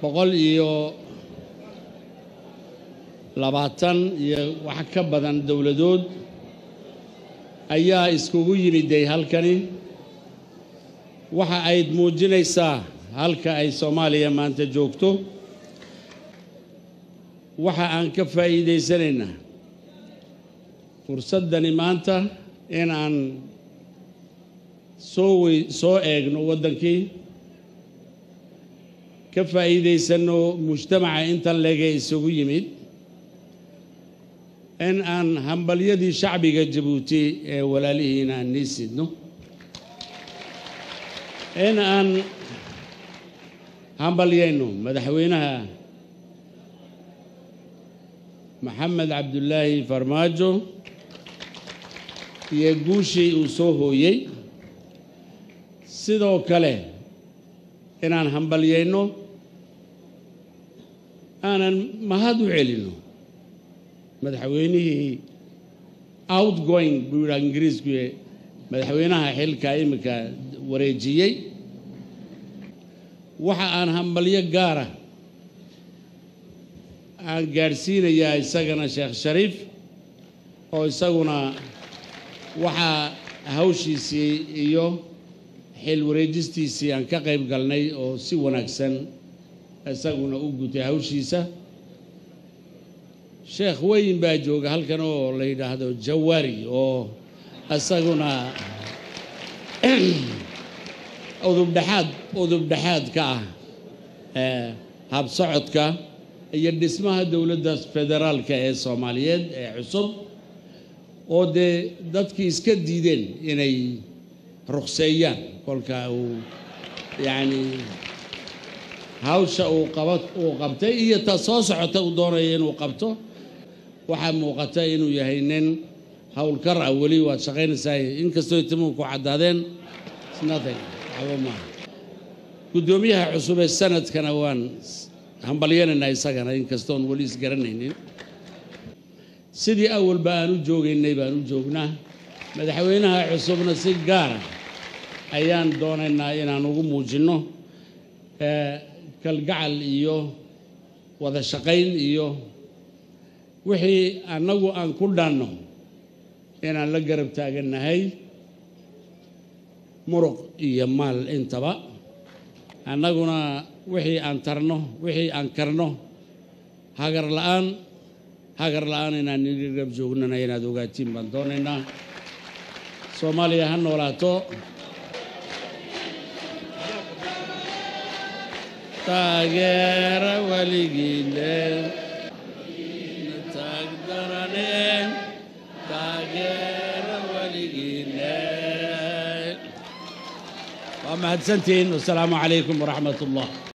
boqol iyo labaatan iyo wax ka badan dowladood ayaa iskugu yimiday halkani waxa ayd muujinaysaa halka ay soomaaliya maanta joogto waxa aan ka faa'iidaysanaynaa fursaddani maanta in aan soo wey soo eegno waddankii ka faa'iidaysanno mujtamaca intan leege isugu yimid in aan hambalyadii shacbiga jabuuti ee walaalihiina aan nii sidno in aan hambalyayno madaxweynaha maxamed cabdulaahi farmaajo iyo guushii uu soo hooyey sidoo kale inaan hambalyayno aanan mahad u celinno madaxweynihii outgoing buu yidhaha ingiriisku madaxweynaha xilka iminka wareejiyey waxa aan hambalyo gaara aan gaadhsiinayaa isagana sheekh shariif oo isaguna waxaa hawshiisii iyo xil wareejistiisii aan ka qayb galnay oo si wanaagsan isaguna u gutay hawshiisa sheekh weyn baa jooga halkan oo la yidhaahdo jawaari oo isaguna udubdhexaad udubdhexaad ka ah habsocodka iyo dhismaha dowladda federaalka ee soomaaliyeed ee cusub oo dee dadkii iska diideen inay ruqseeyaan kolka uu yacni hawsha uu qaba uu qabtay iyo ta soo socota uu doonaya inuu qabto waxaa muuqata inuu yahay nin howlkar ah weli waad shaqaynaysaa inkastoo timuhu ku caddaadeen nothing waxba maaha guddoomiyaha cusub ee sanadkana waan hambalyanaynaa isagana inkastoon weli isgaranaynin sidii awalba aan u joogaynay baan u joognaa madaxweynaha cusubna si gaara ayaan doonaynaa inaan ugu muujinno kalgacal iyo wada shaqayn iyo wixii annagu aan ku dhanno inaan la garab taagannahay muruq iyo maal intaba annaguna wixii aan tarno wixii aan karno hagar la'aan hagar la'aan inaan nili garab joognana inaad ogaatiin baan doonaynaa soomaaliya ha noolaato taageera weligiile taagdarane taageera weligiile waa mahadsantihiin wasalaamu calaykum waraxmat ullah